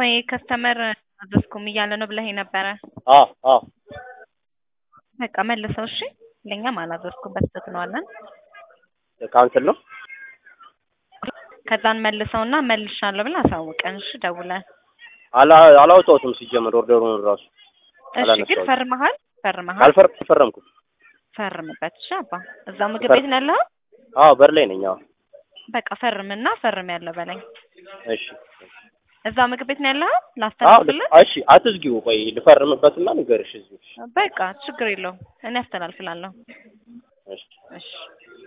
ወይ ከስተመር አዘዝኩም እያለ ነው ብለህ ነበረ። አዎ አዎ በቃ መልሰው እሺ። ለእኛም አላዘዝኩም በስተት ነው አለን። ካንስል ነው ከዛን መልሰውና መልሻለሁ ብለህ አሳውቀን እሺ ደውለን። አላ አላወጣሁትም ሲጀመር ኦርደሩን ራሱ እሺ ግን አላነሳሁትም። ፈርመሃል? ፈርመሃል? አልፈር አልፈረምኩም። ፈርምበት እሺ አባ። እዛው ምግብ ቤት ነው ያለኸው? አዎ በር ላይ ነኝ። አዎ በቃ ፈርምና ፈርም ያለው በለኝ። እሺ እዛው ምግብ ቤት ነው ያለኸው? አዎ ላስተላልፍልህ? እሺ አትዝጊው። ቆይ ልፈርምበትና ንገርሽ እዚሁ። በቃ ችግር የለውም እኔ አስተላልፍላለሁ። እሺ እሺ